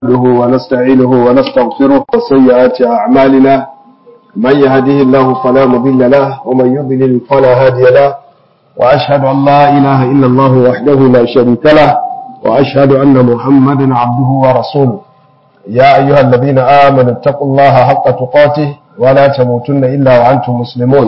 نحمده ونستعينه ونستغفره وسيئات أعمالنا من يهده الله فلا مضل له ومن يضلل فلا هادي له وأشهد أن لا إله إلا الله وحده لا شريك له وأشهد أن محمدا عبده ورسوله يا أيها الذين آمنوا اتقوا الله حق تقاته ولا تموتن إلا وأنتم مسلمون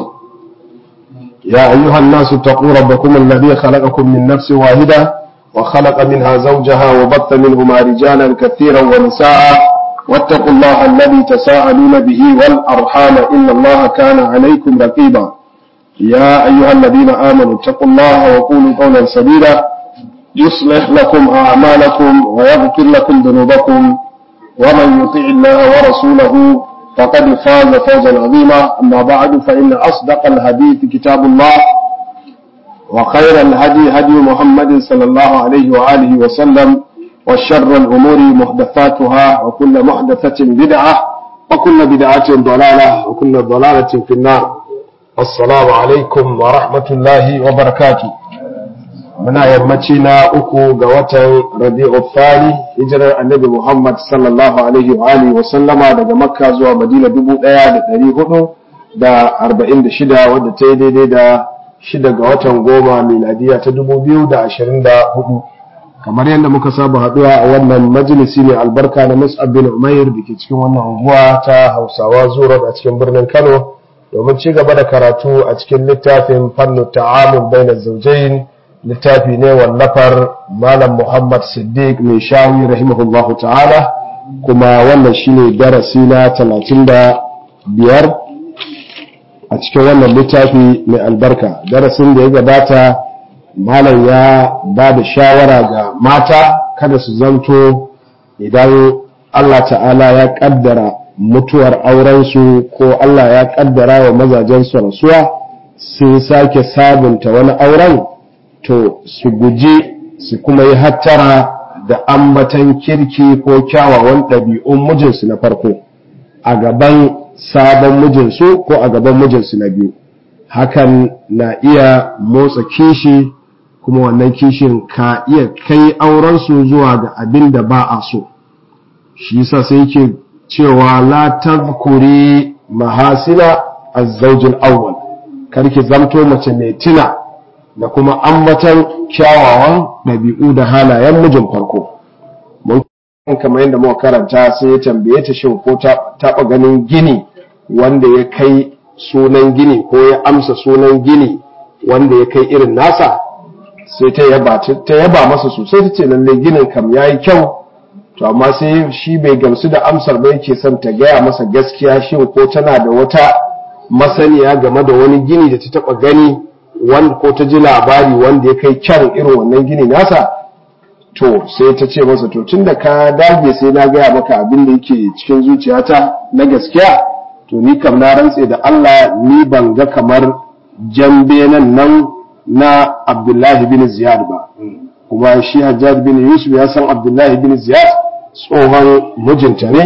يا أيها الناس اتقوا ربكم الذي خلقكم من نفس واحدة وخلق منها زوجها وبط منهما رجالا كثيرا ونساء واتقوا الله الذي تساءلون به والأرحام إن الله كان عليكم رقيبا يا أيها الذين آمنوا اتقوا الله وقولوا قولا سديدا يصلح لكم أعمالكم ويغفر لكم ذنوبكم ومن يطع الله ورسوله فقد فاز فوزا عظيما أما بعد فإن أصدق الحديث كتاب الله وخير الهدي هدي محمد صلى الله عليه وآله وسلم وشر الأمور محدثاتها وكل محدثة بدعة وكل بدعة ضلالة وكل ضلالة في النار السلام عليكم ورحمة الله وبركاته muna yammaci na uku ga watan rabi'u thani hijirar annabi Muhammad sallallahu alaihi wa alihi wa sallama daga makka zuwa madina dubu ɗaya da ɗari hudu da arba'in da shida wadda ta yi daidai da shida ga watan goma miladiya ta dubu biyu da ashirin da hudu kamar yadda muka saba haɗuwa a wannan majalisi mai albarka na mus'ab bin umair da ke cikin wannan unguwa ta hausawa zuwa a cikin birnin kano domin ci gaba da karatu a cikin littafin fannu ta'amul bainar zaujain littafi ne wallafar malam muhammad siddiq mai shawi rahimahullahu ta'ala kuma wannan shine darasi na talatin da biyar a cikin wannan littafi mai albarka darasin da ya gabata malam ya ba da shawara ga mata kada su zanto idan allah ta'ala ya kaddara mutuwar aurensu ko allah ya kaddara wa mazajensu rasuwa sun sake sabunta wani auren to su guji su kuma yi hattara da ambatan kirki ko kyawawan ɗabi'un mijinsu na farko a gaban sabon mijinsu ko a gaban mijinsu na biyu hakan na iya motsa kishi kuma wannan kishin ka iya kai aurensu zuwa ga abin da ba a so shi yasa sai yake cewa la tadhkuri mahasina az-zawj awwal karki zamto mace mai tina da kuma ambatan kyawawan ɗabi'u da halayen mijin farko mun kamar yadda muka karanta sai ya tambaye ta shin ko ta taɓa ganin gini wanda ya kai sunan gini ko ya amsa sunan gini wanda ya kai irin nasa sai ta yaba ta yaba masa sosai ta ce lalle ginin kam yayi kyau to amma sai shi bai gamsu da amsar ba yake son ta gaya masa gaskiya shin ko tana da wata masaniya game da wani gini da ta taɓa gani wanda ko ta ji labari wanda ya kai kyan irin wannan gini nasa to sai ta ce masa to tunda ka dage sai na gaya maka abin da yake cikin zuciyata na gaskiya to ni kam na rantse da Allah ni ban ga kamar jambe nan nan na Abdullahi bin Ziyad ba kuma shi Hajjaj bin Yusuf ya san Abdullahi bin Ziyad tsohon mijinta ne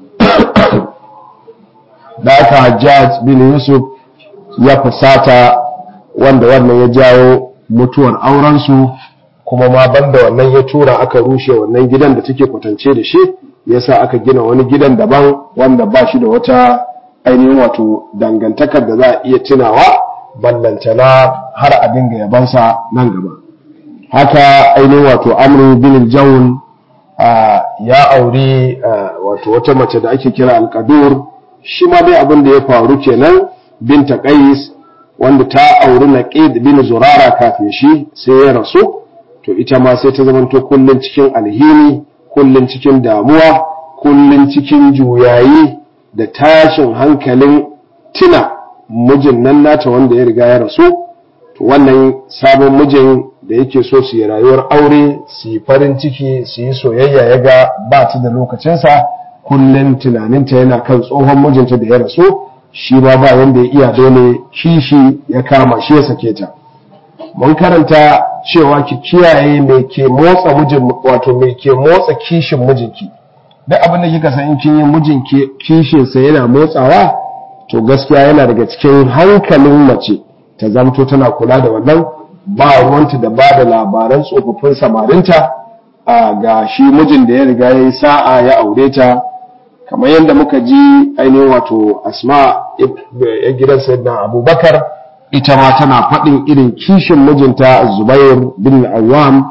da aka Hajjaj bin Yusuf ya fusata wanda wannan ya jawo mutuwar aurensu kuma ma banda wannan ya tura aka rushe wannan gidan da take kwatance da shi yasa aka gina wani gidan daban wanda ba shi da wata ainihin wato dangantakar da za a iya tunawa ballantana har a dinga yabansa nan gaba haka ainihin wato amru bin jawun ya auri wato wata mace da ake kira alkadur shi ma dai abin da ya faru kenan binta qais wanda ta auri naqid bin zurara kafin shi sai ya rasu to ita ma sai ta zamanto kullun cikin alhini kullun cikin damuwa kullun cikin juyayi da tashin hankalin tina mijin nan nata wanda ya riga ya rasu to wannan sabon mijin da yake so su yi rayuwar aure su yi farin ciki su yi soyayya ya ga ba ta da lokacinsa kullun tunaninta yana kan tsohon mijinta da ya rasu shi ba ba wanda ya iya dole kishi ya kama shi ya sake ta mun karanta cewa ki kiyaye mai ke motsa mijin wato mai ke motsa kishin mijinki duk abin da kika san in kin yi mijin kishin sa yana motsawa to gaskiya yana daga cikin hankalin mace ta zamto tana kula da wannan ba ruwanta da ba da labaran tsofaffin samarinta ga shi mijin da ya riga ya yi sa'a ya aure ta kamar yadda muka ji ainihin wato asma ya gidan sayyidina abubakar ita ma tana faɗin irin kishin mijinta zubair bin awam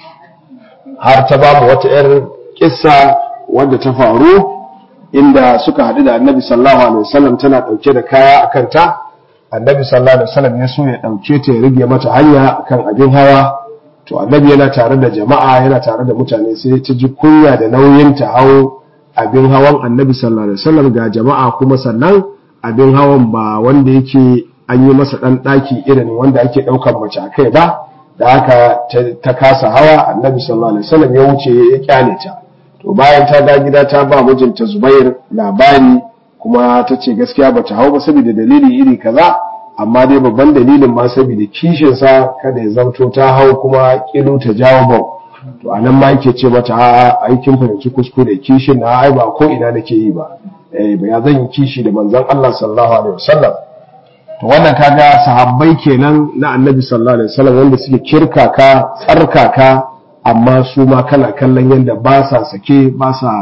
har ta ba mu wata 'yar kissa wadda ta faru inda suka haɗu da annabi sallallahu alaihi wasallam tana ɗauke da kaya a kanta annabi sallallahu alaihi wasallam ya so ya ɗauke ta ya rige mata hanya akan abin hawa to annabi yana tare da jama'a yana tare da mutane sai ta ji kunya da nauyin ta hau abin hawan annabi sallallahu alaihi wasallam ga jama'a kuma sannan abin hawan ba wanda yake an yi masa ɗan ɗaki irin wanda ake ɗaukar mace a kai ba da haka ta kasa hawa annabi sallallahu alaihi wasallam ya wuce ya kyale ta to bayan ta ga gida ta ba mijinta Zubair labari kuma ta ce gaskiya bata hau ba saboda dalili iri kaza amma dai babban dalilin ma saboda kishin sa kada ya zamto ta hau kuma kilu ta jawo ba to anan ma yake ce mata a aikin fahimci kuskure kishin na ai ba ko ina nake yi ba eh ba ya zan yi kishi da manzon Allah sallallahu alaihi wasallam to wannan kaga sahabbai kenan na annabi sallallahu alaihi wasallam wanda suke kirkaka tsarkaka amma su ma kana kallon yadda ba sa sake ba sa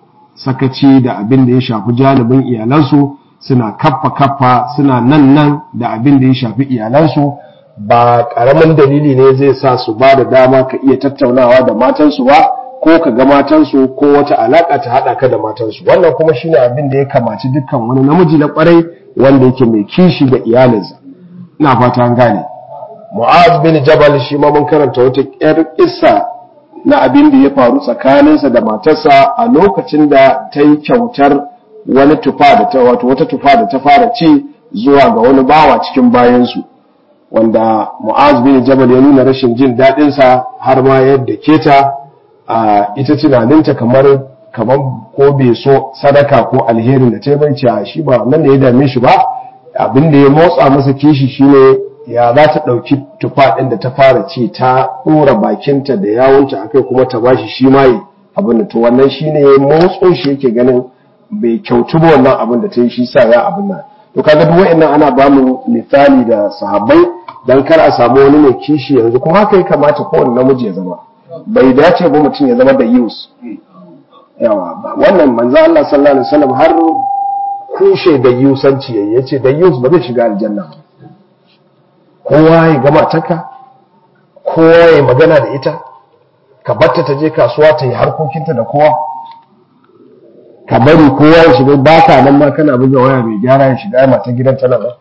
sakaci da abin da ya shafi janibin iyalansu suna kaffa kaffa suna nan nan da abin da ya shafi iyalansu ba karamin dalili ne zai sa su ba da dama ka iya tattaunawa da matansu ba ko ka ga matansu ko wata alaka ta haɗa ka da matansu wannan kuma shine abin da ya kamaci dukkan wani namiji na kwarai wanda yake mai kishi da iyalinsa ina fata an gane mu'az bin jabal shi ma mun karanta wata yar kissa na abin da ya faru tsakaninsa da matarsa a lokacin da ta yi kyautar wani tufa da ta wato wata tufa da ta fara ci zuwa ga wani bawa cikin bayansu wanda mu'az bin jabal ya nuna rashin jin daɗinsa har ma yadda keta a ita tunaninta kamar kamar ko bai so sadaka ko alherin da ta yi bai shi ba nan da ya dame shi ba abin da ya motsa masa kishi shine ya za ta ɗauki tufa ɗin da ta fara ci ta ɗora bakinta da yawunta akai kuma ta bashi shi ma yi abin da to wannan shi ne motso shi yake ganin bai kyautu ba wannan abin da ta yi shi sa ya abin nan to kaga duk wa'annan ana ba mu misali da sahabbai dan kar a samu wani mai kishi yanzu kuma haka ya kamata kowane namiji ya zama bai dace ba mutum ya zama da yus yawa wannan manzo Allah sallallahu alaihi wasallam har kushe da yusanci yayi yace da yus ba zai shiga aljanna ba kowa ya gama taka kowa ya magana da ita ka batta ta je kasuwa ta yi harkokinta da kowa ka bari kowa ya shiga ba ka nan ma kana buga waya mai gyara ya shiga mata gidan tana ba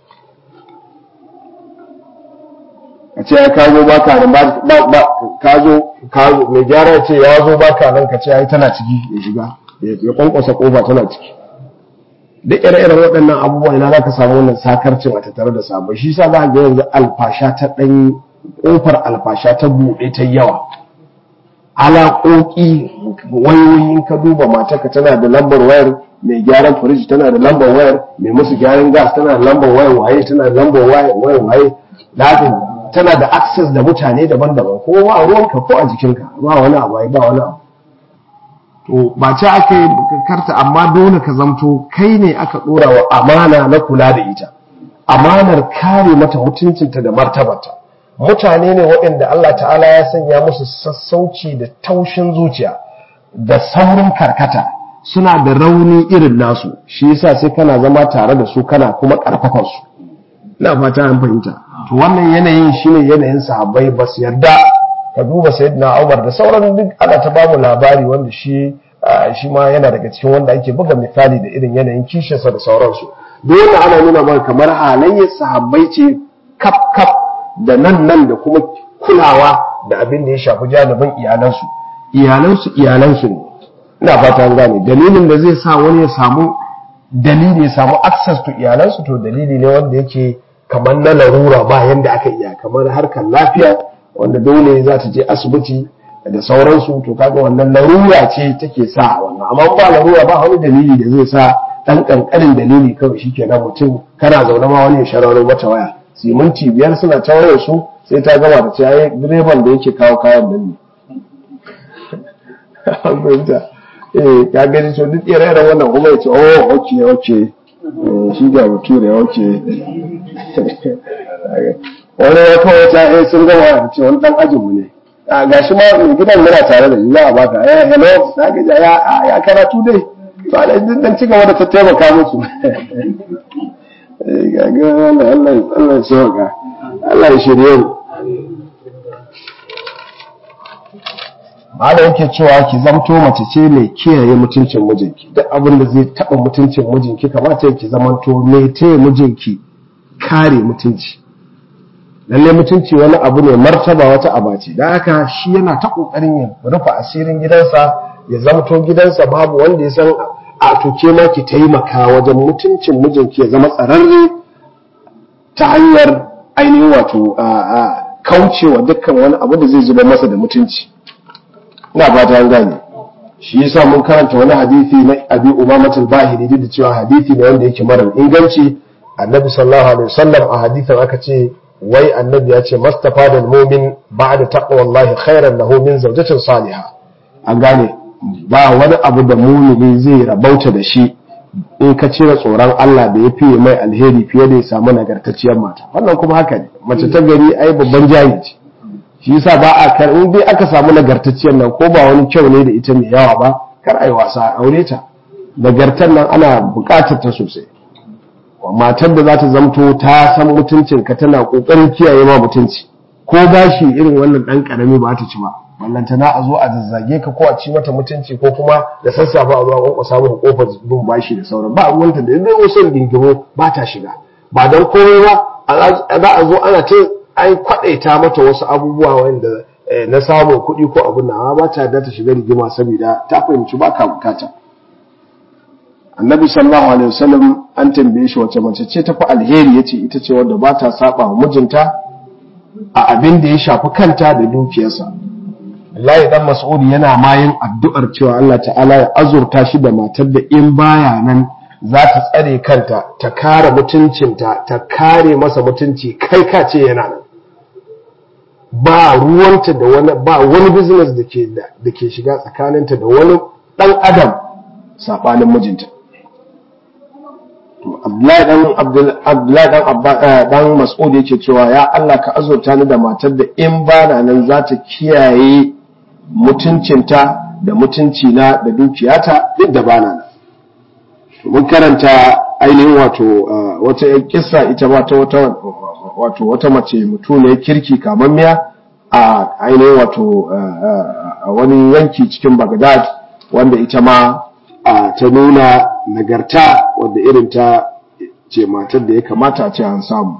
ka ce ya kazo ba ka nan ba ka zo mai gyara ya ce ya zo ba ka nan ka ce ya yi tana ciki ya shiga ya kwankwasa kofa tana ciki duk ire-iren waɗannan abubuwan ina za ka samu wannan sakarcin a tattare da sabon shi sa za a ga yanzu alfasha ta ɗan ƙofar alfasha ta buɗe ta yawa alaƙoƙi wayoyin ka duba matarka tana da lambar wayar mai gyaran firiji tana da lambar wayar mai musu gyaran gas tana da lambar wayar waye tana da lambar wayar waye tana da access da mutane daban-daban ko a ruwanka ko a jikinka ba wani abu ba wani abu to ba ce aka yi karta amma dole ka zamto kai ne aka dora wa amana na kula da ita amanar kare mata mutuncinta da martabarta mutane ne waɗanda Allah ta'ala ya sanya musu sassauci da taushin zuciya da saurin karkata suna da rauni irin nasu shi yasa sai kana zama tare da su kana kuma karfafan su ina fata an fahimta to wannan yanayin shine yanayin sahabbai ba su yarda ka duba sayyidina Umar da sauran duk ana ta bamu labari wanda shi shi ma yana daga cikin wanda ake buga misali da irin yanayin kishinsa da sauransu dole ana nuna maka kamar halayyar sahabbai ce kaf kaf da nan nan da kuma kulawa da abin da ya shafi janibin iyalansu iyalansu iyalansu ne ina fata an gane dalilin da zai sa wani ya samu dalili ya samu access to iyalansu to dalili ne wanda yake kamar na larura ba yanda aka iya kamar harkar lafiya wanda dole za ta je asibiti da sauransu to kaga wannan larura ce take sa wannan amma ba larura ba wani dalili da zai sa dan kankanin dalili kawai shikenan mutum kana zaune ma wani ya shararo mata waya siminti biyar suna ta wayar su sai ta gama da ce ai direban da yake kawo kayan nan ne eh ka gani to duk ire-iren wannan kuma ya ce oh okay okay shi ga bature okay wani ya kawai ta eh sun gama ce wani dan ajinmu ne a gashi ma mai gidan muna tare da shi za a baka eh hello na ga ya ya karatu dai to ala dan ci gaba da ta taimaka musu eh ga ga Allah Allah Allah ya sauka Allah ya shirye mu Malam yake cewa ki zamto mace ce mai kiyaye mutuncin mijinki duk abin da zai taɓa mutuncin mijinki kamata ki zamanto mai taya mijinki kare mutunci lalle mutunci wani abu ne martaba wata abaci da haka shi yana ta kokarin ya rufe asirin gidansa ya zamto gidansa babu wanda ya san a toke ma ki taimaka wajen mutuncin mijinki ya zama tsararre ta hanyar ainihin wato kaucewa dukkan wani abu da zai zuba masa da mutunci ina fata an gane shi yasa mun karanta wani hadisi na Abi Umamah al-Bahili da cewa hadisi ne wanda yake mara inganci Annabi sallallahu alaihi wasallam a hadisin aka ce wai Annabi ya ce mastafa da mu'min ba'da taqwallahi khairan lahu min zawjatin salihah an gane ba wani abu da mumini zai rabauta da shi in ka cire tsoron Allah da ya fiye mai alheri fiye da ya samu nagartacciyar mata wannan kuma haka ne mace ta gari ai babban jari ce shi yasa ba a kar in dai aka samu nagartacciyar nan ko ba wani kyau ne da ita mai yawa ba kar ai wasa a aure ta nagartar nan ana buƙatar ta sosai matar da za ta zamto ta san mutuncin ka tana kokarin kiyaye ma mutunci ko bashi irin wannan dan karami ba ta ci ba wallanta na a zo a zazzage ka ko a ci mata mutunci ko kuma da sassafe a zo a kwankwasa maka kofar bin bashi da sauran ba ruwanta da dai wasu gingimo ba ta shiga ba don komai ba za a zo ana ta ai kwadaita mata wasu abubuwa wanda na samun kuɗi ko abin nan ba ta da ta shiga rigima saboda ta fahimci ba ka bukata annabi sallallahu alaihi wasallam an tambaye shi wace mace ce ta fi alheri yace ita ce wanda ba ta saba wa mijinta a abin da ya shafi kanta da dukiyarsa Allah dan Mas'ud yana mayin addu'ar cewa Allah ta'ala ya azurta shi da matar da in baya nan za ta tsare kanta ta kare mutuncinta ta kare masa mutunci kai ka ce yana nan ba ruwanta da wani ba wani business da ke da ke shiga tsakaninta da wani dan adam sabanin mijinta to Abdullahi dan Abdullahi dan Abba dan Mas'ud yake cewa ya Allah ka azurta ni da matar da in bana nan za ta kiyaye mutuncinta da mutuncina da dukiyata duk da bana nan mun karanta ainihin wato wata yan kissa ita ba ta wata wato wata mace mutuniyar kirki kamammiya a ainihin wato wani yanki cikin Baghdad wanda ita ma ta nuna nagarta wadda irin ta ce matar da ya kamata a ce an samu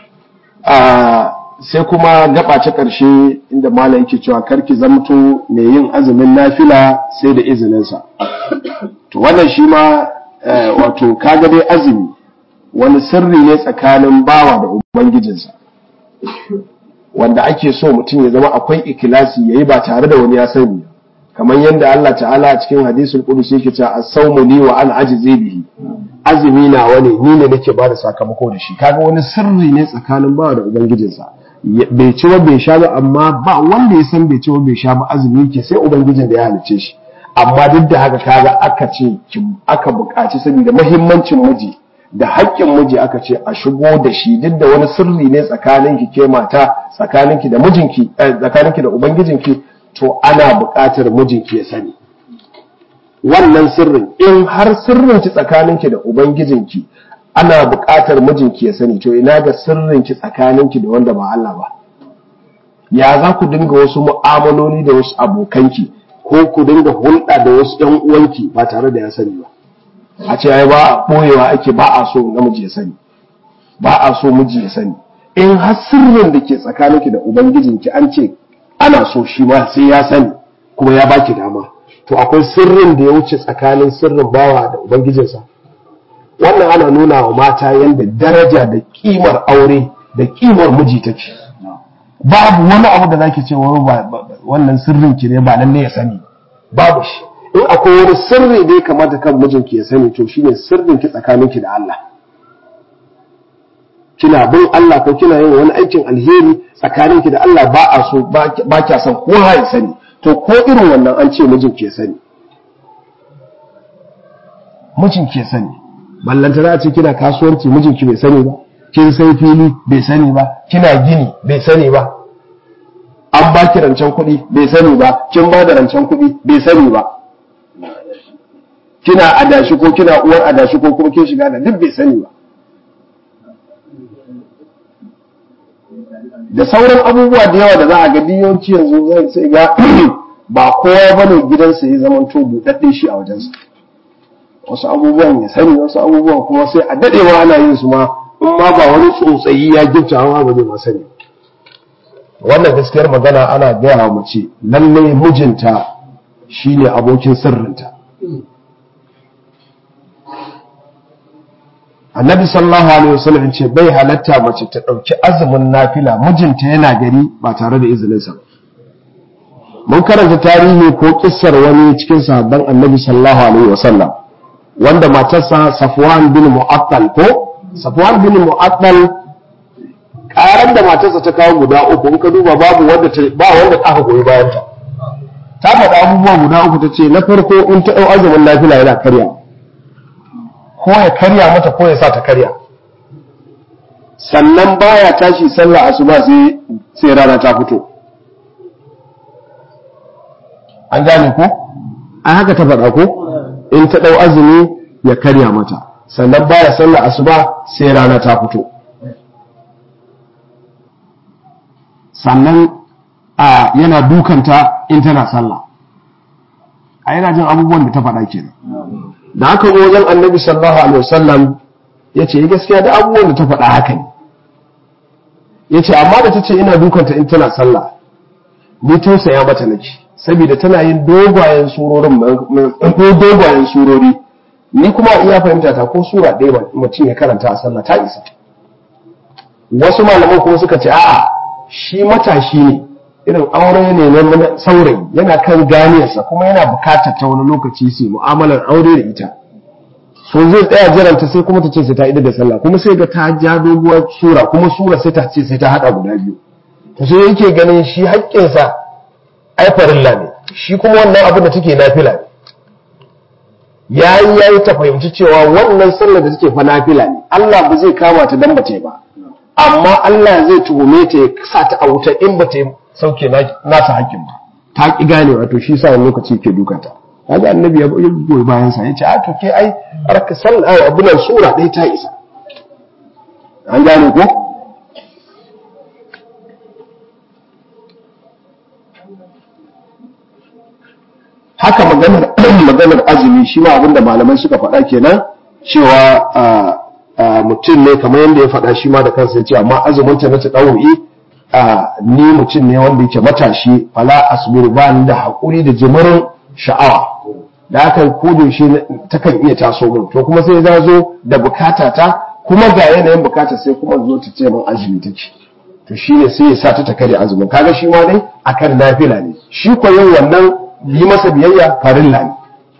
sai kuma gaba ta ƙarshe inda malam yake cewa karki zamto mai yin azumin nafila sai da izininsa to wannan shi ma wato kaga dai azumi wani sirri ne tsakanin bawa da ubangijinsa wanda ake so mutum ya zama akwai ikilasi yayi ba tare da wani ya sani kamar yadda Allah ta'ala a cikin hadisul qudsi yake cewa as-sawmu li wa ana ajzi bihi azumi na wani ni ne nake ba da sakamako da shi kaga wani sirri ne tsakanin bawa da ubangijinsa bai ci ba bai sha ba amma ba wanda ya san bai ci ba bai sha ba azumi yake sai ubangijin da ya halice shi amma duk da haka kaga aka ce aka buƙaci saboda muhimmancin miji da haƙƙin miji aka ce a shigo da shi duk da wani sirri ne tsakaninki ke mata tsakaninki da mijinki tsakaninki da ubangijinki to ana buƙatar mijinki ya sani wannan sirrin in har sirrinki tsakaninki da ubangijinki ana buƙatar mijinki ya sani to ina ga sirrinki tsakaninki da wanda ba Allah ba ya za ku dinga wasu mu'amaloli da wasu abokanki ko ku dinga hulɗa da wasu ƴan uwanki ba tare da ya sani ba a ce ai ba ɓoyewa ake ba a so namiji ya sani ba a so miji ya sani in har sirrin da ke tsakaninki da ubangijinki an ce ana so shi ma sai ya sani kuma ya baki dama to akwai sirrin da ya wuce tsakanin sirrin bawa da ubangijinsa wannan ana nuna wa mata yadda daraja da kimar aure da kimar miji take babu wani abu da zaki ce wannan sirrin ki ne ba lalle ya sani babu shi in akwai wani sirri da ya kamata kan mijinki ya sani to shine sirrin ki tsakaninki da Allah kina bin Allah ko kina yin wani aikin alheri tsakaninki da Allah ba a so ba kya son kowa ya sani to ko irin wannan an ce mijinki ya sani mijinki ya sani ballanta za a ce kina kasuwanci mijinki bai sani ba kin sai fili bai sani ba kina gini bai sani ba an ba ki rancen kuɗi bai sani ba kin ba da rancen kuɗi bai sani ba kina adashi ko kina uwar adashi ko kuma kin shiga da duk bai sani ba da sauran abubuwa da yawa da za a ga yawanci yanzu zai sai ga ba kowa bane gidansa ya zama to buɗaɗɗe shi a wajensa wasu abubuwan ya sani wasu abubuwan kuma sai a daɗewa ana yin su ma in ma ba wani tsotsayi ya gifta amma ba zai ma sani wannan gaskiyar magana ana gaya wa mace lalle mijinta shine abokin sirrinta annabi sallallahu alaihi wasallam ce bai halatta mace ta ɗauki azumin nafila mijinta yana gari ba tare da izininsa mun karanta tarihi ko kissar wani cikin sahabban annabi sallallahu alaihi wasallam wanda matarsa safwan bin mu'attal ko safwan bin mu'attal karan da matarsa ta kawo guda uku in ka duba babu wanda ta ba wanda aka goyi bayan ta ta faɗa abubuwa guda uku ta ce na farko in ta ɗau azumin nafila yana karya ko ya karya mata ko ya sa ta karya sannan baya tashi sallah asuba sai sai rana ta fito an gane ko an haka ta faɗa ko in ta ɗau azumi ya karya mata sannan baya sallah asuba sai rana ta fito sannan a yana dukanta in tana sallah a yana jin abubuwan da ta faɗa kenan da aka zo wajen annabi sallallahu alaihi wasallam ya ce gaskiya da abubuwan da ta faɗa haka ne ya ce amma da ta ce ina dukanta in tana sallah ni tausaya mata nake saboda tana yin dogayen surorin dogayen surori ni kuma iya fahimta ta ko sura ɗaya mutum ya karanta a sallah ta isa wasu malaman kuma suka ce a'a shi matashi ne irin aure ne na saurayi yana kan ganiyarsa kuma yana bukatar ta wani lokaci su mu'amalar aure da ita so zai tsaya jiranta sai kuma ta ce sai ta ida da sallah kuma sai ga ta ja doguwar sura kuma sura sai ta ce sai ta hada guda biyu to sai yake ganin shi haƙƙinsa ai farilla ne shi kuma wannan abin da take nafila ne yayi yayi ta fahimci cewa wannan sallar da take fa nafila ne Allah ba zai kama ta dan bace ba amma Allah zai tuhume ta ya sa ta a wuta in ba ta sauke nasa hakkin ba ta ki gane wato shi sa wani lokaci ke dukanta kaga annabi ya goyi bayan sa yace a to ke ai arka sallah abunan sura ɗaya ta isa an gane ko haka maganar maganar azumi shi ma abinda malamai suka faɗa kenan cewa mutum ne kamar yadda ya faɗa shi ma da kansa ya ce amma azumin ta na ta ɗau'i ni mutum ne wanda yake matashi fala asbiru ba ni da haƙuri da jimirin sha'awa da aka kodin shi takan iya taso min to kuma sai za zo da bukata ta kuma ga yanayin bukata sai kuma zo ta ce min azumi take to shi ne sai ya sa ta ta kare azumin kaga shi ma dai akan nafila ne shi ko yin wannan yi masa biyayya farilla ne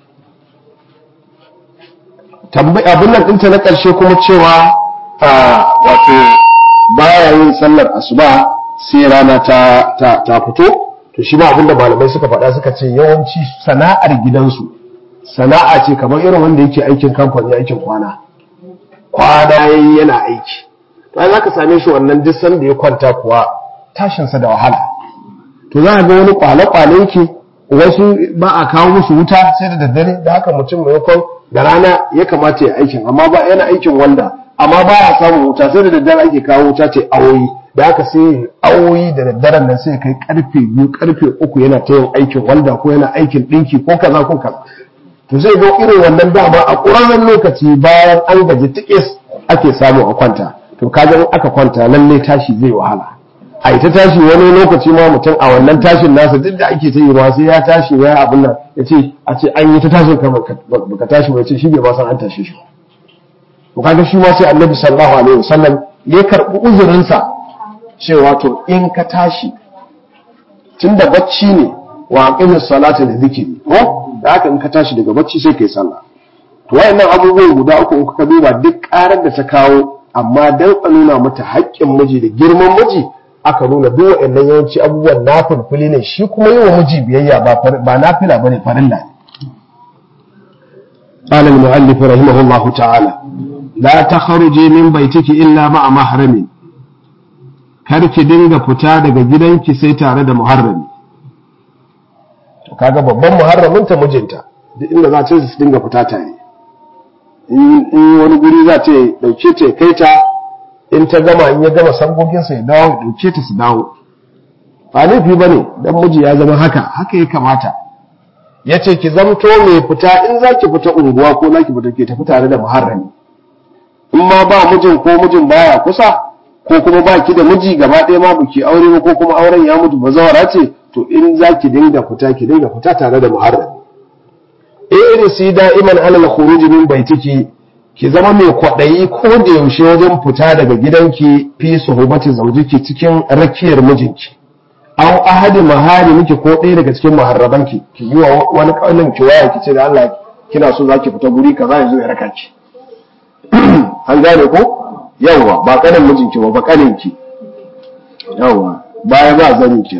abin nan ɗinta na ƙarshe kuma cewa wato baya yin sallar asuba sai rana ta, ta, fito to shi ma abinda malamai suka faɗa suka ce yawanci sana'ar gidansu sana'a ce kamar irin wanda yake aikin kamfani aikin kwana kwana yayi yana aiki to ai zaka same shi wannan duk sanda ya kwanta kuwa tashinsa da wahala to za ga wani kwale-kwale yake wasu ba a kawo musu wuta sai da daddare da haka mutum maimakon da rana ya kamata ya aikin amma ba yana aikin wanda amma ba ya samun wuta sai da daddare ake kawo wuta ce awoyi da haka sai awoyi da daddaren nan sai kai karfe biyu karfe uku yana ta yin aikin wanda ko yana aikin ɗinki ko kaza ko kaza to zai zo irin wannan dama a ƙurarren lokaci bayan an gaji tikis ake samu a kwanta to kaga in aka kwanta lalle tashi zai wahala a ita tashi wani lokaci ma mutum a wannan tashin nasa duk da ake ta yi sai ya tashi ya abin nan ya ce a ce an yi ta tashin ka baka tashi ba ya ce shi bai ba san an tashe shi to kaga shi ma sai annabi sallallahu alaihi wasallam ya karbi uzurinsa cewa to in ka tashi tunda bacci ne wa aqimis salata da zikiri ko da haka in ka tashi daga bacci sai kai sallah to wayannan abubuwan guda uku in ka duba duk karar da ta kawo amma dan a nuna mata haƙƙin miji da girman miji aka nuna duk waɗannan yawanci abubuwan na fulfuli ne shi kuma yi wa miji biyayya ba na fila ba ne farilla ne قال المؤلف رحمه الله تعالى لا تخرجي من بيتك إلا مع محرم kar ki dinga fita daga gidanki sai tare da muharrami kaga babban muharraminta mijinta duk inda za ta su dinga fita tare in wani guri za ta dauke ta kai ta in ta gama in ya gama sangoginsa ya dawo ya dauke ta su dawo ba laifi ba ne dan miji ya zama haka haka ya kamata ya ce ki zamto mai fita in za ki fita unguwa ko za ki fita ke tafi tare da muharrami in ma ba mijin ko mijin baya kusa ko kuma ba ki da miji gaba ɗaya ma buki aure ba ko kuma auren ya mutu ba zawara ce to in za ki dinga fita ki dinga fita tare da muharrami irin si da'iman alal khuruj min baitiki ki zama mai kwaɗayi ko da yaushe wajen fita daga gidanki fi suhubati zaujiki cikin rakiyar mijinki aw ahadi mahari miki ko ɗaya daga cikin muharrabanki ki yi wa wani ƙaunin ki waya ki ce da Allah kina so zaki fita guri kaza yanzu ya raka ki an gane ko yawwa ba kanin mijinki ba ba kanin ki yawwa baya ba zanin ki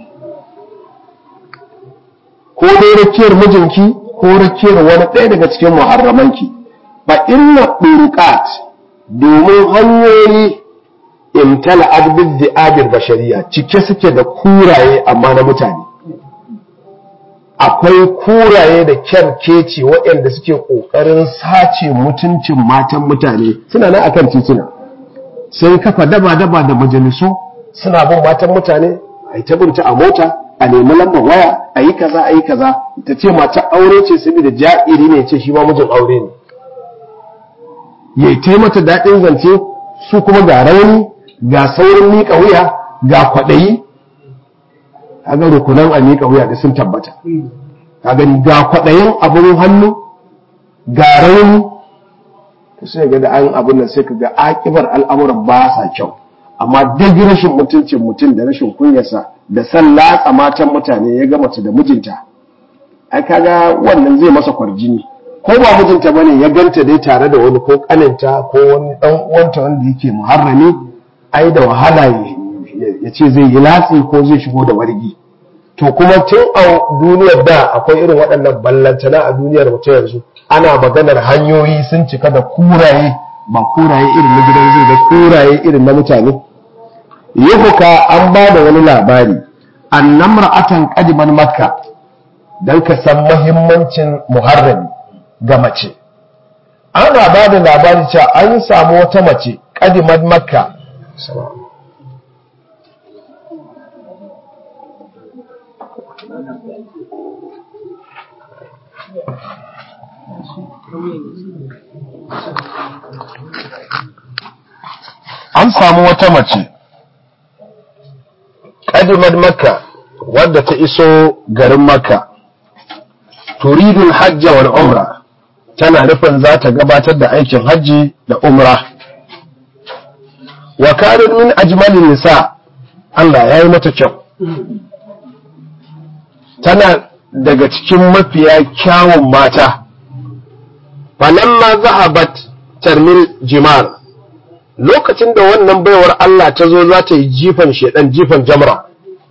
ko dai rakiyar mijinki ko rakiyar wani ɗaya daga cikin muharramanki ba inna ɗurƙat domin hanyoyi imtala adbid di'abil bashariya cike suke da kuraye amma na mutane akwai kuraye da kyarkeci waɗanda suke ƙoƙarin sace mutuncin matan mutane suna nan akan tituna sun kafa daba-daba da majalisu suna bin matan mutane a yi tabinta a mota a nemi lambar waya a yi kaza a yi kaza ta ce mata aure ce saboda ja'iri ne ce shi ma mijin aure ne ya yi mata daɗin zance su kuma ga rauni ga saurin miƙa wuya ga kwaɗayi kaga rukunan a miƙa wuya da sun tabbata kaga ga kwaɗayin abin hannu ga rauni to sai ga da an abin nan sai ka ga akibar al'amuran ba sa kyau amma duk rashin mutuncin mutum da rashin kunyarsa da san latsa matan mutane ya ga mace da mijinta ai kaga wannan zai masa kwarjini ko ba mijinta bane ya ganta dai tare da wani ko kaninta ko wani dan uwanta wanda yake muharrami ai da wahala ya ce zai yi latsi ko zai shigo da wargi to kuma tun a duniyar da akwai irin waɗannan ballantana a duniyar mu ta yanzu ana maganar hanyoyi sun cika da kuraye ba kuraye irin na gidan zai da kuraye irin na mutane yahuka an ba da wani labari annam ra'atan qadiman makka dan ka san muhimmancin muharrami ga mace ana ba da labari cewa an samu wata mace qadiman makka an samu wata mace ƙadimar makka wadda ta iso garin makka turidul hajja wal umra tana nufin za ta gabatar da aikin hajji da umra wa karin min ajmalin nisa Allah ya yi mata kyau tana daga cikin mafiya kyawun mata falamma zahabat tarmil jimar lokacin da wannan baiwar Allah ta zo za ta yi jifan shedan jifan jamra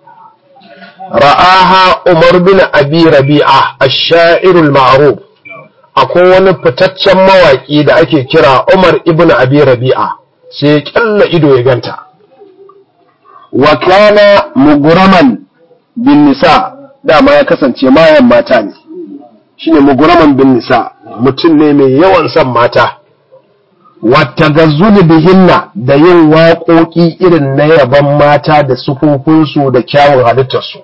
ra'aha Umar bin Abi Rabi'a ash-sha'irul ma'ruf akwai wani fitaccen mawaki da ake kira Umar ibn Abi Rabi'a sai kyalla ido ya ganta wa kana muguraman bin nisa dama ya kasance mayan mata ne shine muguraman bin nisa mutum ne mai yawan son mata wata gazzuli bihinna da yin waƙoƙi irin na yaban mata da sufufunsu da kyawun halittarsu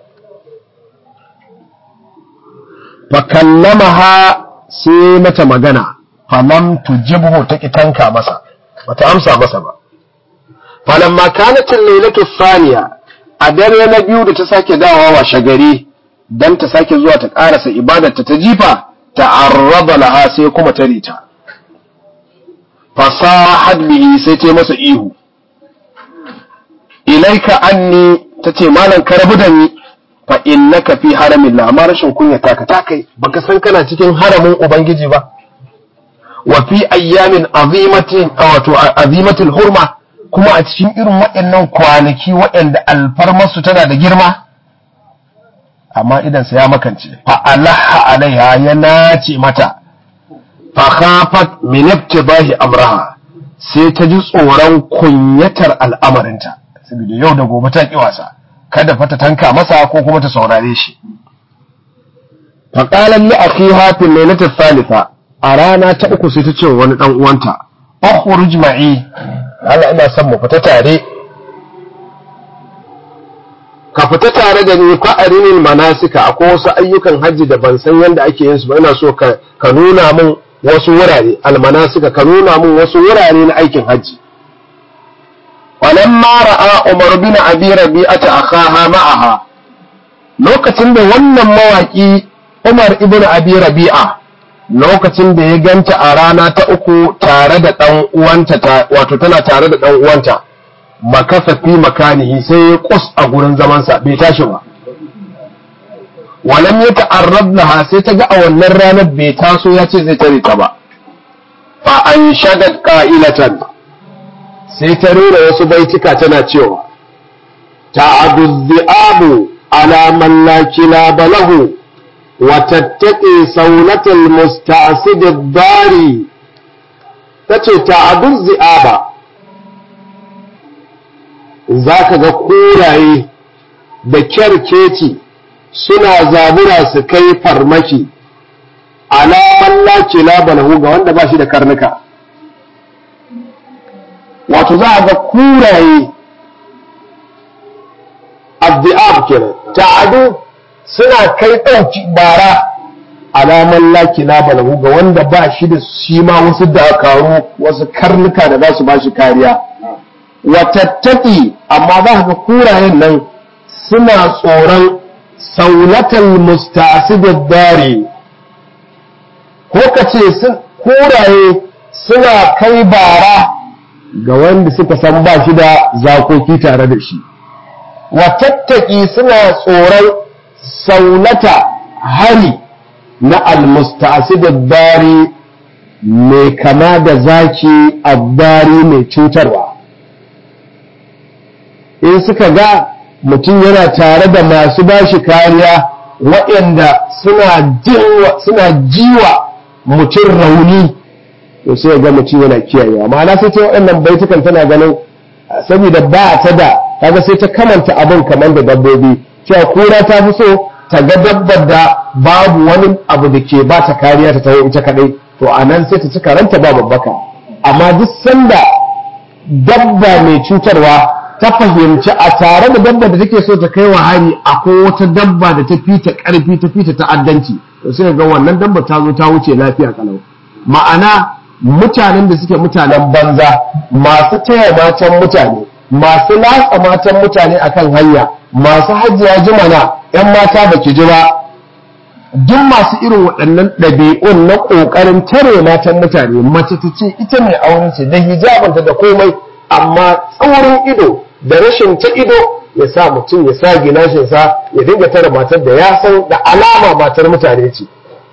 fakallamaha sai mata magana falam tujibhu ta tanka masa bata amsa masa ba falamma kanatin lailatu thaniya a dare na biyu da ta sake dawowa wa shagari dan ta sake zuwa ta karasa ibadarta ta jifa ta'arraba laha sai kuma ta rita fasahad bihi sai ta masa ihu ilaika anni tace malan ka rabu da ni fa innaka fi haramin la amma rashin kunya taka ta kai baka san kana cikin haramin ubangiji ba wa fi ayyamin azimatin wato azimatul hurma kuma a cikin irin waɗannan kwanaki waɗanda alfarmarsu tana da girma amma idansa ya makance fa alaha alaiha ya nace mata fa khafat min ibtidahi amraha sai ta ji tsoron kunyatar al'amarinta saboda yau da gobe ta ki wasa kada fa ta tanka masa ko kuma ta saurare shi fa qalat li akhiha fi lailati thalitha a rana ta uku sai ta ce wani dan uwanta ukhruj ma'i Allah ina son mu fita tare ka fita tare da ni fa arinil manasika akwai wasu ayyukan hajji da ban san yadda ake yin su ba ina so ka ka nuna min wasu wurare almanasika ka nuna min wasu wurare na aikin hajji walamma ra'a umar bin abi rabi'ata akhaha ma'aha lokacin da wannan mawaki umar ibn abi rabi'a lokacin da ya ganta a rana ta uku tare da dan uwanta wato tana tare da dan uwanta makasa fi makanihi sai ya kus a gurin zamansa bai tashi ba walam ya ta'arrab laha sai ta ga a wannan ranar bai taso ya ce zai tare ta ba fa an shagat qa'ilatan sai ta rera wasu baitika tana cewa ta'adu dhi'abu ala man la kilaba lahu wa tattaqi sawlatal musta'sid ad-dari tace ta'adu dhi'aba za ka ga koraye da kyarkeci suna zabura su kai farmaki alaman lace labalahu ga wanda ba shi da karnuka wato za a ga kuraye abdi'ab kenan ta'adu suna kai ɗauki bara alaman laki labalahu ga wanda ba shi da shi ma wasu dakaru wasu karnuka da za su ba shi kariya watattaki amma za ka kurayen nan suna tsoron saulatal musta'sidid dari ko ka ce kuraye suna kai bara ga wanda suka san ba shi da zakoki tare da shi watattaki suna tsoron saulata hari na almusta'sidid dari mai kama da zaki addari mai cutarwa in suka ga mutum yana tare da masu bashi kariya waɗanda suna jiwa mutum rauni to sai ga mutum yana kiyayewa ma'ana sai ta waɗannan baitukan tana ganin saboda ba ta da kaga sai ta kamanta abin kamar da dabbobi cewa kura ta fi so ta ga dabbar da babu wani abu da ke ba ta kariya ta tawo ita kadai to a nan sai ta ci karanta ba babbaka amma duk sanda dabba mai cutarwa ta fahimci a tare da dabba da take so ta kai wa hari akwai wata dabba da ta fi ta karfi ta fi ta ta'addanci to sai ga wannan dabba ta zo ta wuce lafiya kalau ma'ana mutanen da suke mutanen banza masu taya matan mutane masu latsa matan mutane akan hanya masu hajjiya jimana yan mata baki ji ba duk masu irin waɗannan ɗabi'un na ƙoƙarin tare matan mutane mace ta ce ita mai auren ce da hijabanta da komai amma tsaurin ido da rashin ta ido ya sa mutum ya sa gilashinsa ya dinga tare matar da ya san da alama matar mutane ce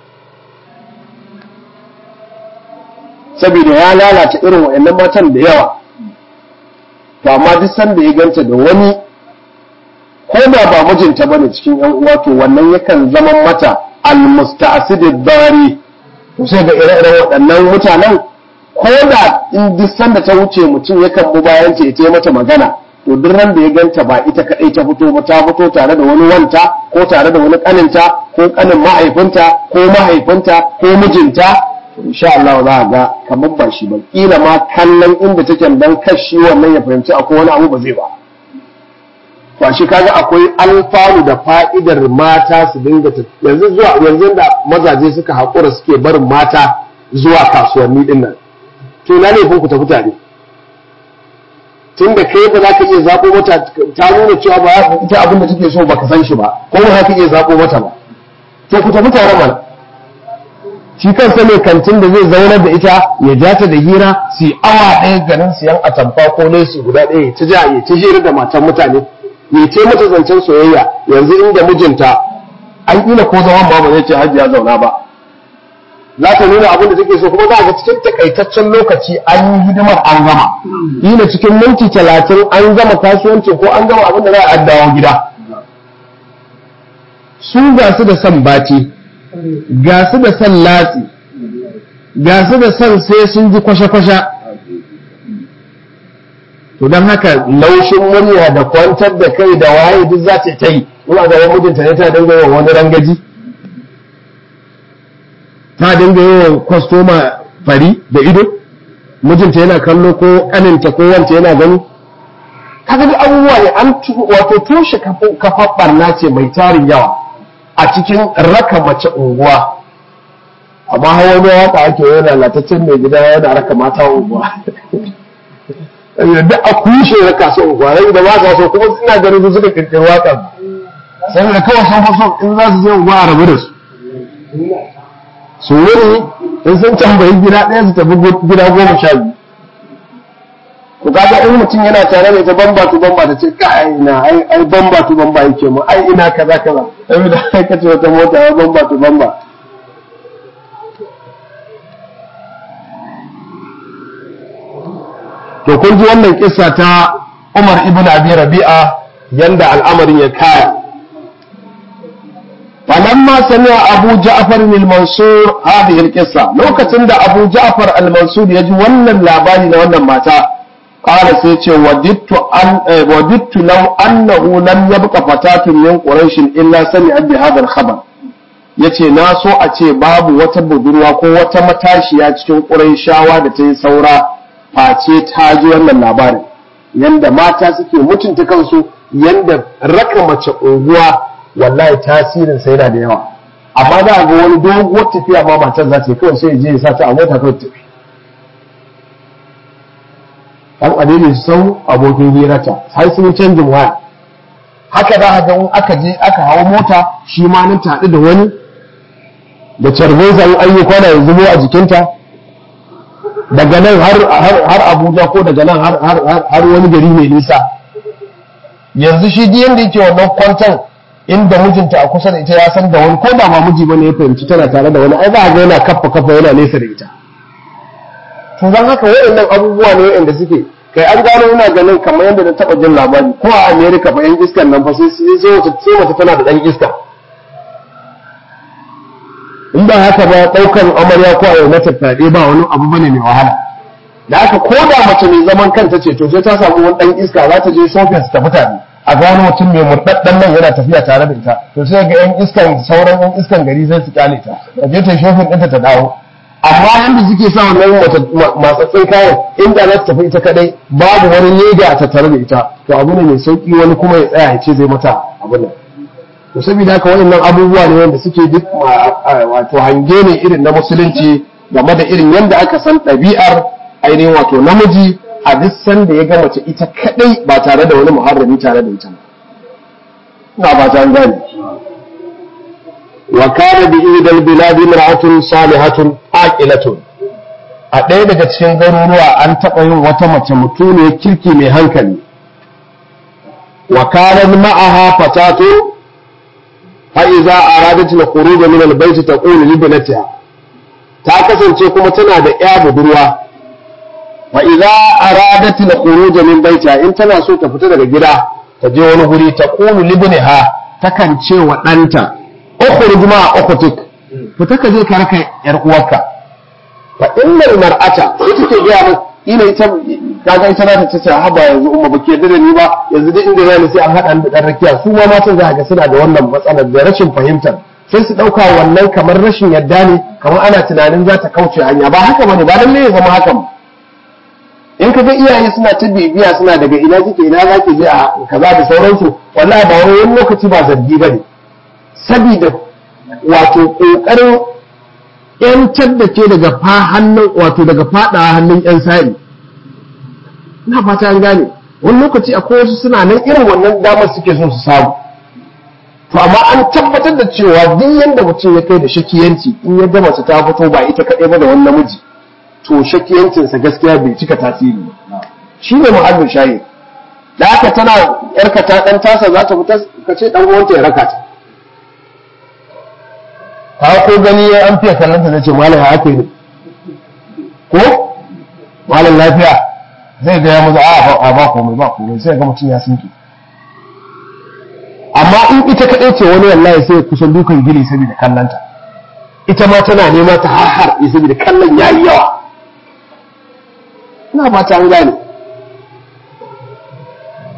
saboda ya lalata irin wa'annan matan da yawa to amma duk sanda ya ganta da wani ko da ba mijinta bane cikin yan uwa to wannan yakan zama mata almusta'sidid dari to sai ga ire-iren waɗannan mutanen ko da in duk sanda ta wuce mutum yakan bu bayan ta ya mata magana to duk ran da ya ganta ba ita kadai ta fito ba ta fito tare da wani wanta ko tare da wani kaninta ko kanin mahaifinta ko mahaifinta ko mijinta to insha Allah za a ga kamar ba shi ba kila ma kallon inda take dan kashi wannan ya fahimci akwai wani abu ba zai ba ba shi kaga akwai alfanu da fa'idar mata su dinga yanzu zuwa yanzu da mazaje suka haƙura suke barin mata zuwa kasuwanni din nan to na laifin ku tafi tare tun da kai ba za ka iya zaɓo mata ta nuna cewa ba ita abin da take so ba ka san shi ba ko ba ka iya zaɓo mata ba to ku tafi tare mana shi kansa ne kantin da zai zaunar da ita ya ja ta da hira su yi awa ɗaya garin siyan atamfa ko lesi guda ɗaya ta ja ya ta hira da matan mutane ya ce mata zancen soyayya yanzu inda mijinta an ƙila ko zaman ba ba zai ce hajiya zauna ba za ta nuna abin da take so kuma za a ga cikin takaitaccen lokaci an yi hidimar an gama ila cikin minti talatin an gama kasuwanci ko an gama abin da za a dawo gida su ga su da son bati ga su da son latsi ga su da son sai sun ji kwashe-kwashe to don haka laushin murya da kwantar da kai da waye duk za ta ta yi in a gaban mijinta ne ta dinga yawan wani rangaji ta dinga yawan kwastoma fari da ido mijinta yana kallo ko kaninta ko wanta yana gani kaga duk abubuwa ne an wato toshe kafar barna ce mai tarin yawa a cikin raka mace unguwa amma hawa ne waka ake yana latacin mai gida yana raka mata unguwa duk a kushe raka su unguwa rai da ba sa so kuma suna ganin su suka kirkiri waka sai da kawai sun faso in za su je unguwa a rabu da su su wuri in sun tambayi gida ɗaya su tafi gida goma sha biyu ku kaga in mutum yana tare da ita bamba tu bamba ta ce kai ina ai ai bamba tu bamba yake mu ai ina kaza kaza sai da kai kace wata mota ai bamba tu bamba to kun ji wannan kissa ta Umar ibn Abi Rabi'a yanda al'amarin ya kaya فلما سمع أبو جعفر المنصور هذه القصة لو كتند أبو جعفر المنصور يجي ونن لاباني ونن ماتا قال سيتي وددت أن وددت لو أنه لم يبق فتاة من قريش إلا سمعت بهذا الخبر yace na so a ce babu wata budurwa ko wata matashiya cikin ƙurayshawa da ta yi saura face ta ji wannan labarin yanda mata suke mutunta kansu yanda raka mace unguwa wallahi tasirin sai yana da yawa amma za a ga wani doguwar tafiya ma matar za ta yi kawai sai je ya sa ta a mota kawai tafi dan adini sau abokin hirata har sun canjin waya haka za a ga in aka je aka hawa mota shi ma nan ta haɗu da wani da carbinsa in an yi kwana ya zubo a jikinta daga nan har abuja ko daga nan har wani gari mai nisa yanzu shi diyan da yake wannan kwantan inda mijinta a kusa da ita ya san da wani ko ba ma miji bane ya fahimci tana tare da wani ai za a ga yana kafa kafa yana nesa da ita to zan haka waɗannan abubuwa ne waɗanda suke kai an gano ina ganin kamar yadda na taɓa jin labari ko a America fa yan iskan nan fa sai sai wata sai wata tana da ɗan iska in ba haka ba ɗaukan amarya ko a yau mata fyaɗe ba wani abu bane mai wahala da haka ko da mace mai zaman kanta ce to sai ta samu wani ɗan iska za ta je shopping su tafi tare a ga wani mutum mai murɗaɗɗen nan yana tafiya tare da ita to sai ga yan iskan sauran yan iskan gari sai su kyale ta ta je ta shopping ɗinta ta dawo amma yanda suke sa wannan matsatsin kayan inda za ta tafi ita kadai babu wani leda a tattare da ita to abu ne mai sauki wani kuma ya tsaya ya ce zai mata abu nan to saboda haka waɗannan abubuwa ne wanda suke duk wato hange ne irin na musulunci game da irin yanda aka san ɗabi'ar ainihin wato namiji a duk sanda ya ga mace ita kadai ba tare da wani muharrami tare da ita ina ba ta gani wa kana bi idal biladi mar'atun salihatun aqilatun a ɗaya daga cikin garuruwa an taɓa yin wata mace mutuniyar kirki mai hankali wa kana ma'aha fatatu fa iza aradat al-khuruj min al-bayt taqulu li binatiha ta kasance kuma tana da ƴa budurwa fa idza aradat al-khuruj min baytiha in tana so ta fita daga gida ta je wani guri ta qulu libniha takan ce wa danta ukhruj ma ukhtik fita ka je ka raka yar uwarka fa innal mar'ata ita ce ga mu ina ita kaga ita za ta ce haba yanzu umma bake da ni ba yanzu dai inda zai sai an hada da dan rakiya su ma matan za ga suna da wannan matsalar da rashin fahimtar sai su dauka wannan kamar rashin yadda ne kamar ana tunanin za ta kauce hanya ba haka bane ba lalle ya zama haka ba in ka ga iyaye suna ta bibiya suna daga ina kike ina za ki je a kaza da sauransu wallahi ba wani lokaci ba zargi ba ne saboda wato kokarin yantar da ke daga fa hannun wato daga fada hannun yan sari ina fata an gane wani lokaci akwai wasu suna nan irin wannan damar suke so su samu to amma an tabbatar da cewa duk yanda mutum ya kai da shakiyanci in ya gama su ta fito ba ita kaɗai ba da wani namiji to shakiyancinsa gaskiya bai cika tasiri shi ne mu'allin shayi da haka tana yarka ta dan tasa za ta fita ka ce dan uwanta ya raka ta ka ko gani ya an fiye kallon ta ce malam ya haka ne ko malam lafiya zai ga ya maza a ba komai ba komai sai ga mutum ya sinki amma in ita kaɗai ce wani wallahi sai kusan dukan gini saboda kallanta ita ma tana nema ta har saboda kallon yayi yawa ina ba ta an gane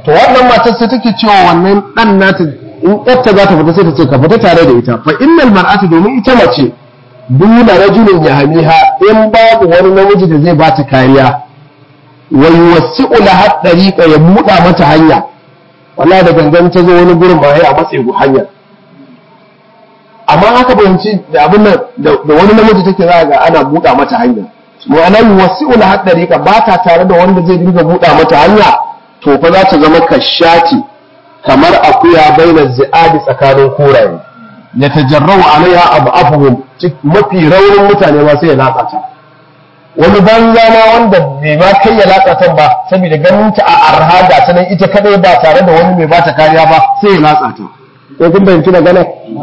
to wannan matar sai take cewa wannan dan nata in yarta za ta fita sai ta ce ka fita tare da ita fa innal mar'atu domin ita mace duna rajulin yahmiha in babu wani namiji da zai bata kariya wa yuwassi'u laha dariqa ya buɗa mata hanya wallahi da gangan ta zo wani gurin ba a matsayi hanya amma haka bayanci da abin nan da wani namiji take za ga ana buɗa mata hanya ma'ana yuwassi'u laha dariqa ba ta tare da wanda zai dinga buɗa mata hanya to fa za ta zama kashati kamar akuya bainar zi'adi tsakanin kuraye ya tajarrau alaiha abu afuhum mafi raunin mutane ma sai ya latsa ta wani banza ma wanda bai ma kai ya latsa ta ba saboda ganin ta a arha ga ta nan ita kadai ba tare da wani mai bata kariya ba sai ya latsa ta ko kun bayyana magana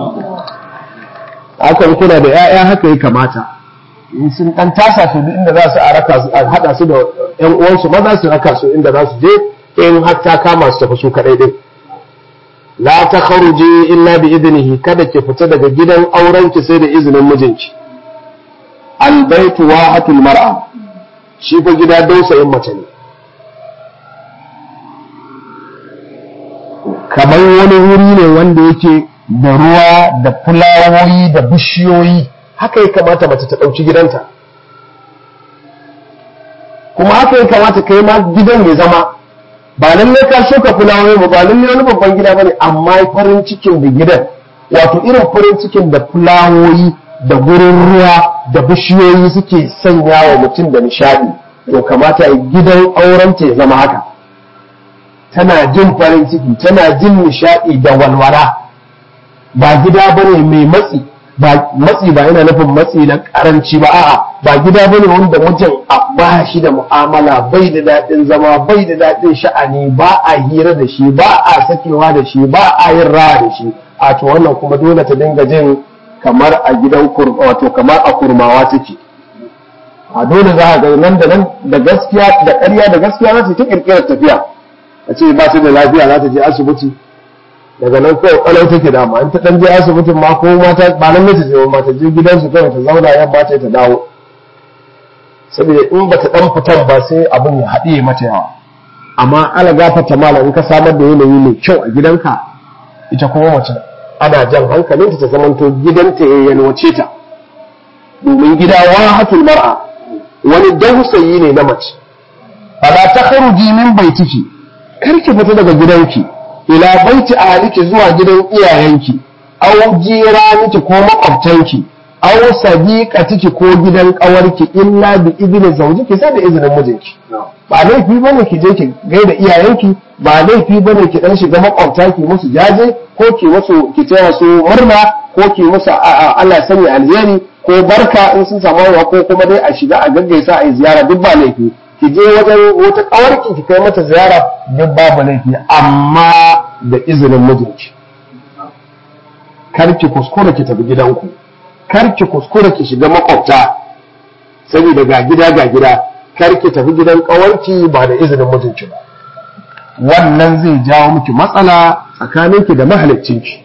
haka kuna da 'ya'ya haka ya kamata in sun dan tasa su duk inda za su a raka su a hada su da ƴan uwansu maza su raka su inda za su je in har ta kama su tafi su kadai din la ta kharuji illa bi idnihi kada ki fita daga gidan auren ki sai da izinin mijinki al baitu wahatul mar'a shi fa gida dausayin mace ne kamar wani wuri ne wanda yake da ruwa da fulawoyi da bishiyoyi haka ya kamata mace ta ɗauki gidanta kuma haka ya kamata kai ma gidan ya zama ba lalle ka shuka fulawoyi ba ba lalle wani babban gida bane amma farin cikin da gidan wato irin farin cikin da fulawoyi da gurin ruwa da bishiyoyi suke sanya wa mutum da nishadi to kamata a gidan aurenta ya zama haka tana jin farin ciki tana jin nishadi da walwala ba gida bane mai matsi ba matsi ba yana nufin matsi na karanci ba a'a ba gida bane wanda wajen ba shi da mu'amala bai da daɗin zama bai da daɗin sha'ani ba a hira da shi ba a sakewa da shi ba a yin rawa da shi a to wannan kuma dole ta dinga jin kamar a gidan wato kamar a kurmawa take a dole za a ga nan da nan da gaskiya da ƙarya da gaskiya za ta ta kirkirar tafiya a ce ba ta da lafiya za ta je asibiti daga nan kawai kwalau take dama in ta dan je asibitin ma ko mata ba nan mace ce ba ta je gidansu kawai ta zauna yamma ta ta dawo saboda in ba ta dan fitan ba sai abin ya haɗe mata yawa amma ala gafata mala in ka samar da yanayi mai kyau a gidanka ita kuma mace ana jan hankalinta ta zamanto gidanta ya yalwace ta domin gida wahatul mar'a wani dausayi ne na mace fala takhruji min baitiki kar ki fita daga gidanki ila baiti ahliki zuwa gidan iyayenki aw jiraniki ko makwabtanki aw sadiqatiki ko gidan kawarki illa bi idni zawjiki sai da izinin mijinki ba laifi bane ki je ki gaida iyayenki ba laifi bane ki dan shiga makwabta ki musu jaje ko ki musu ki taya su murna ko ki musu Allah sanya alheri ko barka in sun samu ko kuma dai a shiga a gaggaisa a yi ziyara duk ba laifi ki je wajen wata kawarki ki kai mata ziyara duk babu laifi amma da izinin mijinki kar ki kuskura ki tafi gidanku kar ki kuskura ki shiga makwabta saboda ga gida ga gida kar ki tafi gidan kawarki ba da izinin mijinki ba wannan zai jawo miki matsala tsakaninki da mahaliccinki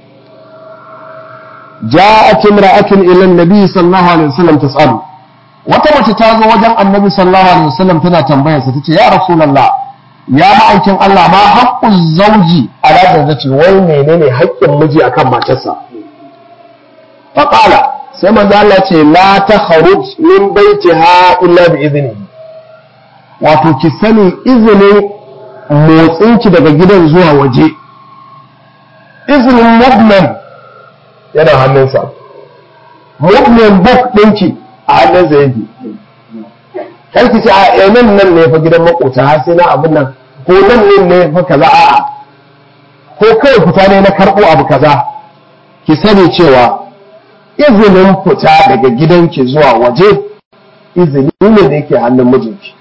ja'at imra'atun ila an-nabi sallallahu alaihi wasallam tas'alu wata mace ta zo wajen annabi sallallahu alaihi wasallam tana tambayar sa tace ya rasulullah ya ma'aikin Allah ma haqqul zawji ala zawjati wai menene haƙƙin miji akan matarsa fa qala sai manzo Allah ce la takhruj min baitiha illa bi idnihi wato ki sani izinin motsinki daga gidan zuwa waje izinin movement yana hannunsa movement book ɗinki a hannunsa yake kar ki ce a nan nan ne fa gidan makota har sai na abin nan ko nan ne ne fa kaza a'a ko kawai fita ne na karɓo abu kaza ki sani cewa izinin fita daga gidanki zuwa waje izini ne da yake hannun mijinki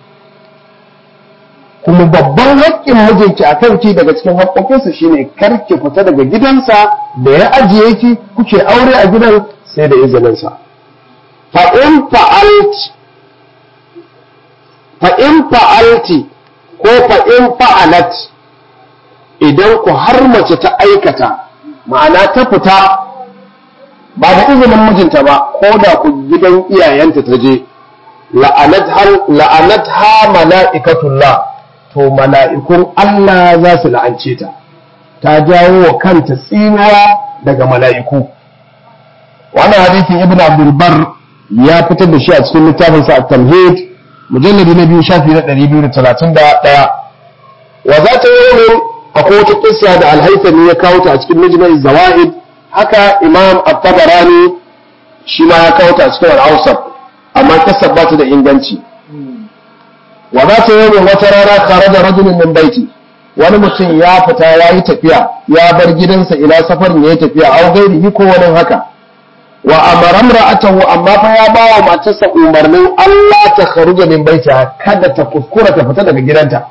kuma babban haƙƙin mijinki a kanki daga cikin haƙƙoƙinsa shine kar ki fita daga gidansa da ya ajiye ki kuke aure a gidan sai da izininsa fa in fa'alti fa in fa'alti ko fa in fa'alat idan ku har mace ta aikata ma'ana ta fita ba da izinin mijinta ba ko da ku gidan iyayenta ta je la'anat ha mala'ikatullah to mala'ikun Allah za su la'ance ta ta jawo wa kanta tsinuwa daga mala'iku wannan hadisin ibn abdul bar ya fitar da shi a cikin littafin sa at-tamhid mujalladi na biyu shafi na 231 wa za ta yi akwai wata kissa da alhaifani ya kawo ta a cikin mijmai zawaid haka imam at-tabarani shi ma ya kawo ta a cikin al-awsat amma kissa ba ta da inganci wa za ta yi wata rana kharaja rajulun min baiti wani mutum ya fita ya yi tafiya ya bar gidansa ila safarin ya yi tafiya a gairihi ko wani haka wa amara imra'atahu amma fa ya ba wa matarsa umarnin Allah ta kharuja min baita kada ta kuskura ta fita daga gidanta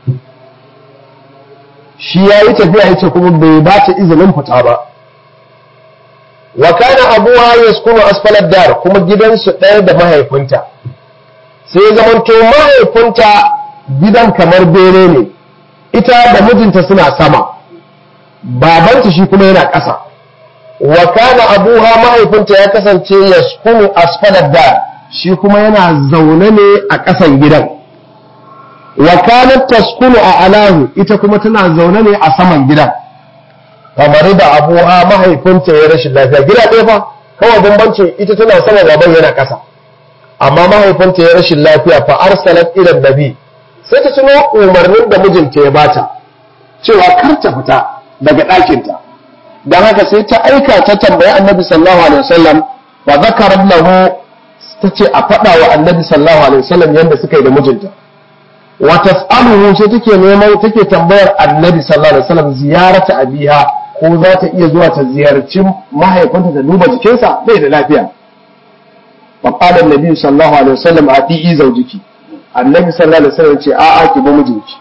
shi ya yi tafiya yace kuma bai ba ta izinin fita ba wa kana abuha yaskunu asfalad dar kuma gidansu ɗaya da mahaifinta sai zamanto mahaifinta gidan kamar bene ne ita da mijinta suna sama babanta shi kuma yana ƙasa wa kana abuha mahaifinta ya kasance yaskunu asfalad dar shi kuma yana zaune ne a ƙasan gidan wa kanat taskunu a alahu ita kuma tana zaune ne a saman gidan kamar da abuha mahaifinta ya rashin lafiya gida ɗaya fa kawai bambancin ita tana sama baban yana ƙasa amma mahaifinta ya rashin lafiya fa arsalat ila nabi sai ta tuno umarnin da mijinta ya bata cewa kar ta fita daga ɗakinta don haka sai ta aika ta tambayi annabi sallallahu alaihi wasallam wa zakarat lahu ta ce a faɗa wa annabi sallallahu alaihi wasallam yadda suka yi da mijinta wa tas'aluhu sai take neman take tambayar annabi sallallahu alaihi wasallam ziyarata abiha ko za ta iya zuwa ta ziyarci mahaifinta ta duba jikinsa bai da lafiya fa qala annabi sallallahu alaihi wasallam ati'i zawjiki annabi sallallahu alaihi wasallam ce a'a ki ba mijinki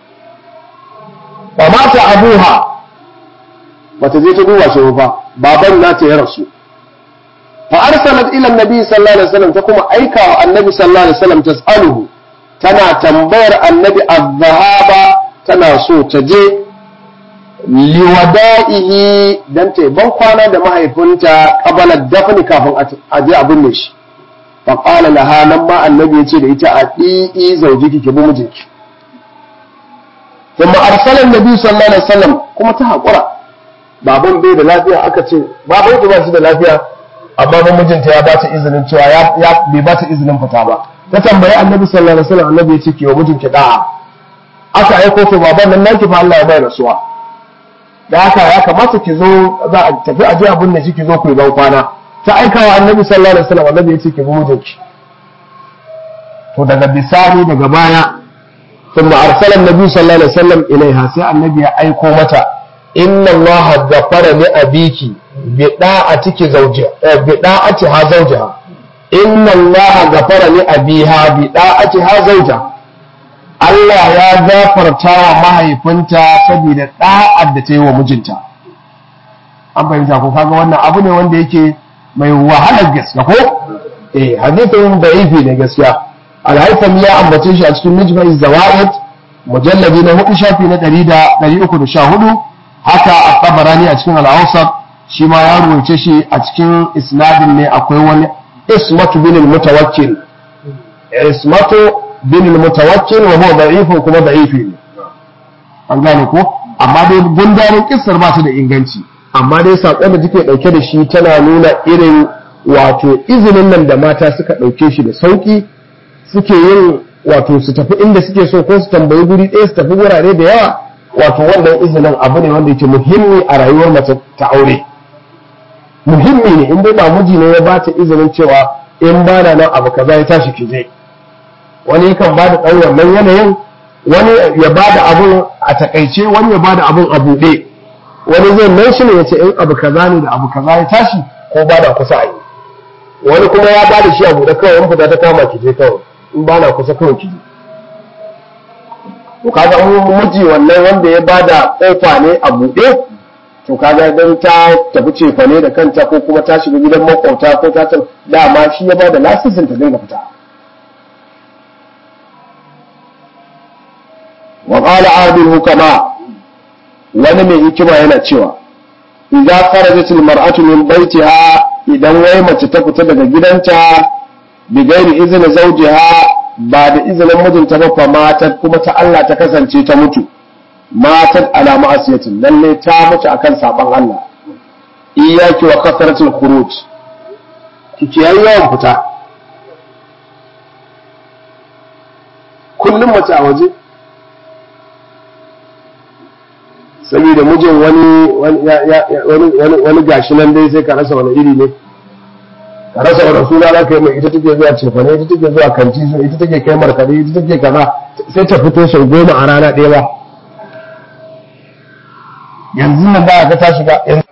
fa mata abuha bata je ta duba shi ba baban nata ya rasu fa arsalat ila annabi sallallahu alaihi wasallam ta kuma aika wa annabi sallallahu alaihi wasallam tas'aluhu tana tambayar annabi az-zahaba tana so ta je liwada'ihi dan ta ban kwana da mahaifinta qabala dafni kafin a je a binne shi fa qala laha nan ma annabi ya ce da ita a ɗi'i zaujiki ki bi mijinki kuma arsalan nabi sallallahu alaihi wasallam kuma ta haƙura baban bai da lafiya aka ce baban ba shi da lafiya amma ba mijinta ya ba ta izinin cewa ya bai ba ta izinin fita ba ta tambayi annabi sallallahu alaihi wasallam annabi ya ce ki wa mijinki da'a aka aiko to baban nan naki fa Allah ya bai rasuwa da haka ya kamata ki zo za a tafi aje abin da shi ki zo ku yi ban kwana ta aika wa annabi sallallahu alaihi wasallam annabi ya ce ki bi mijinki to daga bisani daga baya ثم أرسل النبي صلى الله عليه وسلم إليها سي النبي أيكو متى إن الله غفر لأبيك بداعتك زوجها بداعتها زوجها إن الله غفر لأبيها بداعتها زوجها Allah ya gafarta wa mahaifinta saboda ɗa'ad da ta yi wa mijinta. An fahimta ko kaga wannan abu ne wanda yake mai wahalar gaske ko? Eh, hadithin da ne gaskiya. alhaifami ya ambace shi a cikin mijmai zawaid mujalladi na hudu shafi na ɗari da ɗari uku da sha hudu haka a tabarani a cikin al'ausar shi ma ya rubuce shi a cikin isnadin ne akwai wani ismatu bin mutawakkil ismatu bin mutawakkil wa huwa da'ifun kuma da'ifi ne an gane ko amma dai gundarin kissar ba su da inganci amma dai sakon da take dauke da shi tana nuna irin wato izinin nan da mata suka dauke shi da sauki suke yin wato su tafi inda suke so ko su tambayi guri ɗaya su tafi wurare da yawa wato wannan izinin abu ne wanda yake muhimmi a rayuwar mace ta aure muhimmi ne in dai ba miji ne ya ba ta izinin cewa in ba na nan abu kaza ya tashi ki je wani yakan ba da ɗan wannan yanayin wani ya ba da abun a takaice wani ya ba da abun a buɗe wani zai nan shi ne ya ce in abu kaza ne da abu kaza ya tashi ko ba da kusa a yi wani kuma ya ba da shi a buɗe kawai in fita ta kama ki je kawai in ba na kusa kawai ki to kaga an miji wannan wanda ya bada kofa ne a buɗe to kaga dan ta tafi cefa ne da kanta ko kuma ta shiga gidan makwauta ko ta san dama shi ya bada lasisin ta dinga fita wa qala adil hukama wani mai hikima yana cewa idza kharajat al mar'atu min baytiha idan wai mace ta fita daga gidanta bigairi izini zaujiha ba da izinin mijinta ba fa matar kuma ta Allah ta kasance ta mutu matar ala ma'asiyatin lalle ta mutu akan saban Allah iyaki wa kasratul khuruj kike yayi yawan fita kullum mace a waje saboda mijin wani wani wani gashi nan dai sai ka rasa wani iri ne ka rasa wani suna za ka yi mai ita take zuwa cefane ita take zuwa kanti ita take kai markaɗe ita take kaza sai ta fito sau goma a rana ɗaya ba yanzu nan ba ka ta shiga yanzu